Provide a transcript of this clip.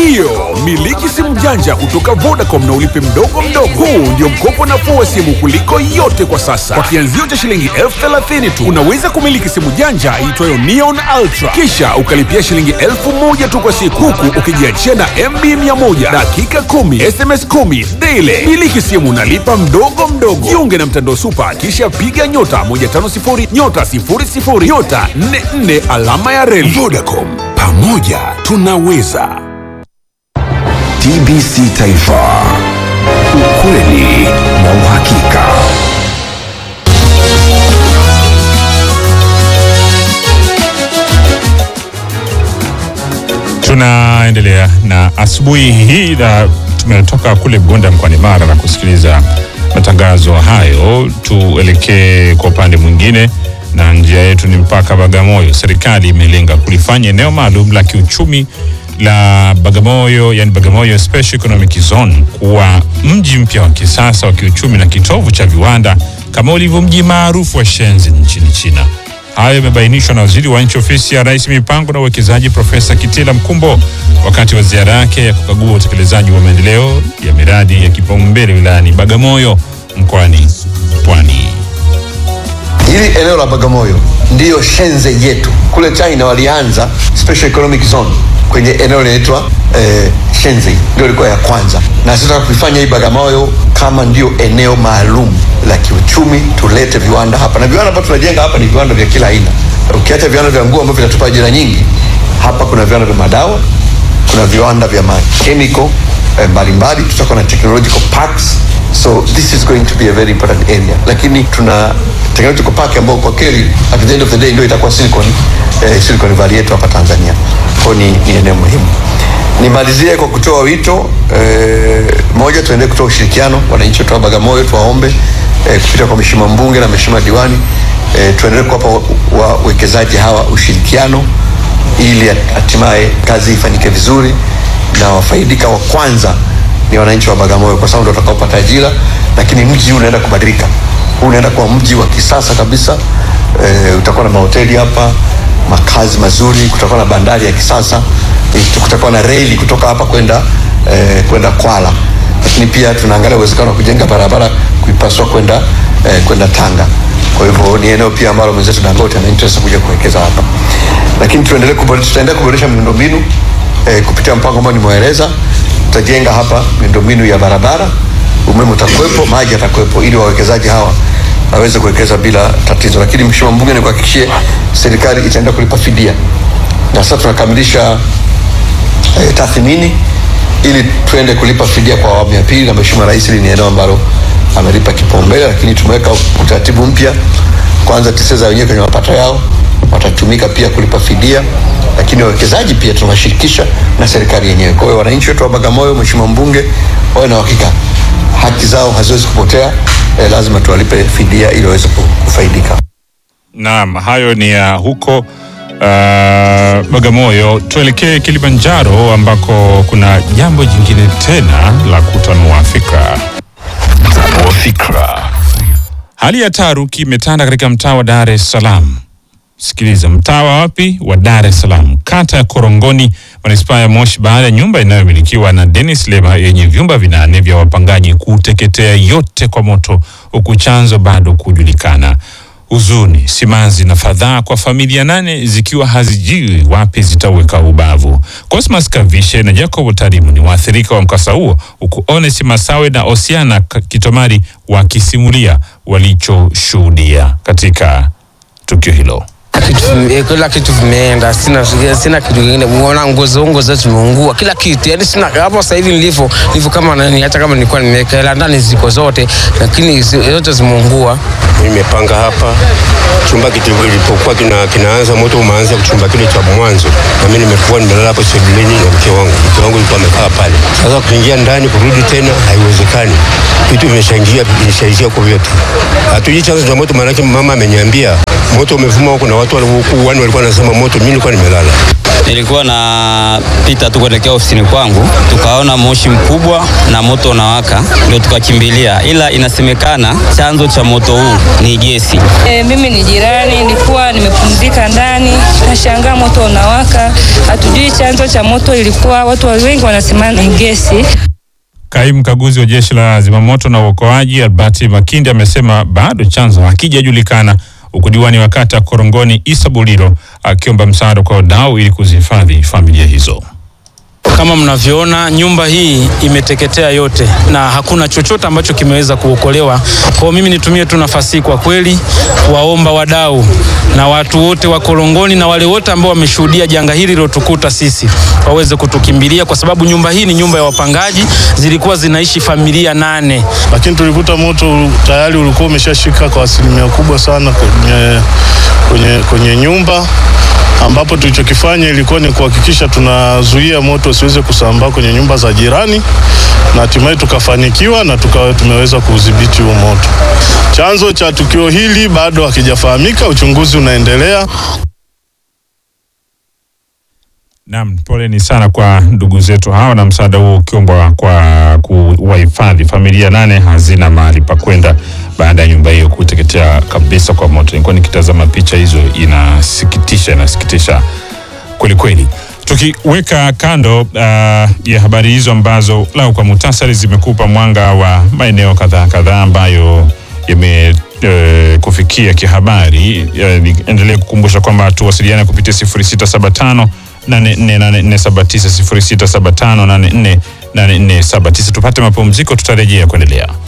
Ndiyo, miliki simu janja kutoka Vodacom na ulipe mdogo mdogo. Huu ndio mkopo nafuu wa simu kuliko yote kwa sasa. Kwa kianzio cha shilingi elfu thelathini tu unaweza kumiliki simu janja iitwayo Neon Ultra, kisha ukalipia shilingi elfu moja tu kwa siku, huku ukijiachia na MB 100 dakika 10 SMS 10 daily. Miliki simu nalipa mdogo mdogo. Jiunge na mtandao Super, kisha piga nyota 150 nyota 00 nyota 44 alama ya reli. Vodacom, pamoja tunaweza. TBC Taifa, ukweli na uhakika. Tunaendelea na asubuhi hii na tumetoka kule Gonda mkoani Mara na kusikiliza matangazo hayo. Tuelekee kwa upande mwingine, na njia yetu ni mpaka Bagamoyo. Serikali imelenga kulifanya eneo maalum la kiuchumi la Bagamoyo, yani Bagamoyo Special Economic Zone kuwa mji mpya wa kisasa wa kiuchumi na kitovu cha viwanda kama ulivyo mji maarufu wa Shenzhen nchini China. Hayo yamebainishwa na waziri wa nchi ofisi ya rais mipango na uwekezaji Profesa Kitila Mkumbo wakati wa ziara yake ya kukagua utekelezaji wa maendeleo ya miradi ya kipaumbele wilayani Bagamoyo mkoani Pwani. Hili eneo la Bagamoyo ndiyo Shenzhen yetu. Kule China walianza special economic zone kwenye eneo linaitwa eh, Shenzhen, ndio ilikuwa ya kwanza, na sasa kuifanya hii Bagamoyo kama ndio eneo maalum la kiuchumi, tulete viwanda hapa, na viwanda ambavyo tunajenga hapa ni viwanda vya kila aina. Ukiacha viwanda vya nguo ambavyo vinatupa ajira nyingi, hapa kuna viwanda vya madawa, kuna viwanda vya makemiko eh, mbalimbali, tutakuwa na technological parks so this is going to be a very important area, lakini tuna technological park ambayo kwa kweli at the end of the day ndio itakuwa Silicon, eh, Silicon Valley yetu hapa Tanzania. Kwa hiyo ni, ni eneo muhimu. Nimalizie kwa kutoa wito eh, moja, tuendelee kutoa ushirikiano wananchi wetu wa Bagamoyo, tuwaombe eh, kupitia kwa mheshimiwa mbunge na mheshimiwa diwani eh, tuendelee kuwapa wawekezaji hawa ushirikiano ili hatimaye kazi ifanyike vizuri na wafaidika wa kwanza ni wananchi wa Bagamoyo kwa sababu ndio watakaopata ajira, lakini mji huu unaenda kubadilika. Huu unaenda kuwa mji wa kisasa kabisa. E, utakuwa na mahoteli hapa, makazi mazuri, kutakuwa na bandari ya kisasa, e, kutakuwa na reli kutoka hapa kwenda e, kwenda Kwala, lakini pia tunaangalia uwezekano wa kujenga barabara kuipasua kwenda e, kwenda Tanga. Kwa hivyo ni eneo pia ambalo mwenzetu Dangote ana interest kuja kuwekeza hapa, lakini tuendelee kuboresha, tutaendelea kuboresha miundombinu e, kupitia mpango ambao nimeeleza tutajenga hapa miundombinu ya barabara, umeme utakuwepo, maji yatakuwepo, ili wawekezaji hawa waweze kuwekeza bila tatizo. Lakini mheshimiwa mbunge, nikuhakikishie serikali itaenda kulipa fidia, na sasa tunakamilisha eh, tathmini ili tuende kulipa fidia kwa awamu ya pili, na mheshimiwa rais, hili ni eneo ambalo amelipa kipaumbele, lakini tumeweka utaratibu mpya. Kwanza TISEZA wenyewe kwenye mapato yao watatumika pia kulipa fidia, lakini wawekezaji pia tunawashirikisha na serikali yenyewe. Kwa hiyo wananchi wetu wa Bagamoyo, mheshimiwa mbunge, wawe na uhakika haki zao haziwezi kupotea. Eh, lazima tuwalipe fidia ili waweze kufaidika. Naam, hayo ni ya huko uh, Bagamoyo. Tuelekee Kilimanjaro ambako kuna jambo jingine tena la kutanua fikra. Tanua fikra. Hali ya taharuki imetanda katika mtaa wa Dar es Salaam. Sikiliza, mtaa wa wapi? Wa Dar es Salaam, kata ya Korongoni, manispaa ya Moshi, baada ya nyumba inayomilikiwa na Dennis Lema yenye vyumba vinane vya wapangaji kuteketea yote kwa moto, huku chanzo bado kujulikana. Huzuni, simanzi na fadhaa kwa familia nane zikiwa hazijui wapi zitaweka ubavu. Cosmas Kavishe na Jacob Tarimu ni waathirika wa mkasa huo, huku Ones Masawe na Osiana Kitomari wakisimulia walichoshuhudia katika tukio hilo. kitu eh, kila kitu vimeenda, sina sina kitu kingine. Unaona nguo zangu nguo zote zimeungua, kila kitu yani sina hapo. Sasa hivi nilivyo nilivyo kama nani, hata kama nilikuwa nimeweka hela ndani ziko zote, lakini zi- zote zimeungua. Nimepanga hapa chumba kilipokuwa kina, kinaanza moto umeanza chumba kile cha mwanzo, na mimi nimekuwa nimelala hapo sebuleni na mke wangu. Mke wangu alikuwa amekaa pale. Sasa kuingia ndani kurudi tena haiwezekani, vitu vimeshaingia vimeshaingia kwa vyote. Hatujui chanzo cha moto, maanake mama ameniambia moto umevuma huko na watu walikuwa wani walikuwa wanasema moto, mimi nilikuwa nimelala. Nilikuwa napita tu kuelekea ofisini kwangu, tukaona moshi mkubwa na moto unawaka, ndio tukakimbilia, ila inasemekana chanzo cha moto huu ni gesi. E, mimi ni jirani, nilikuwa nimepumzika ndani, nashangaa moto unawaka, hatujui chanzo cha moto ilikuwa, watu wengi wanasema ni gesi. Kaimu mkaguzi wa jeshi la zimamoto na uokoaji Albert Makindi amesema bado chanzo hakijajulikana, huku diwani wa kata Korongoni Isa Bulilo akiomba msaada kwa wadau ili kuzihifadhi familia hizo. Kama mnavyoona nyumba hii imeteketea yote na hakuna chochote ambacho kimeweza kuokolewa. Kwa hiyo mimi nitumie tu nafasi hii kwa kweli kuwaomba wadau na watu wote wa Korongoni na wale wote ambao wameshuhudia janga hili lilotukuta sisi waweze kutukimbilia, kwa sababu nyumba hii ni nyumba ya wapangaji, zilikuwa zinaishi familia nane. lakini tulikuta moto tayari ulikuwa umeshashika kwa asilimia kubwa sana kwenye, kwenye, kwenye nyumba ambapo tulichokifanya ilikuwa ni kuhakikisha tunazuia moto usiweze kusambaa kwenye nyumba za jirani na hatimaye tukafanikiwa na tukawa tumeweza kuudhibiti huo moto. Chanzo cha tukio hili bado hakijafahamika, uchunguzi unaendelea. Naam, poleni sana kwa ndugu zetu hawa, na msaada huo ukiombwa kwa kuwahifadhi familia nane hazina mahali pa kwenda baada ya nyumba hiyo kuteketea kabisa kwa moto. Nilikuwa nikitazama picha hizo, inasikitisha, inasikitisha kweli kweli. Tukiweka kando uh, ya habari hizo ambazo lau kwa muhtasari zimekupa mwanga wa maeneo kadhaa kadhaa ambayo yame eh, kufikia kihabari, eh, niendelee kukumbusha kwamba tuwasiliane kupitia 0675 848479 0675 848479. Tupate mapumziko, tutarejea kuendelea.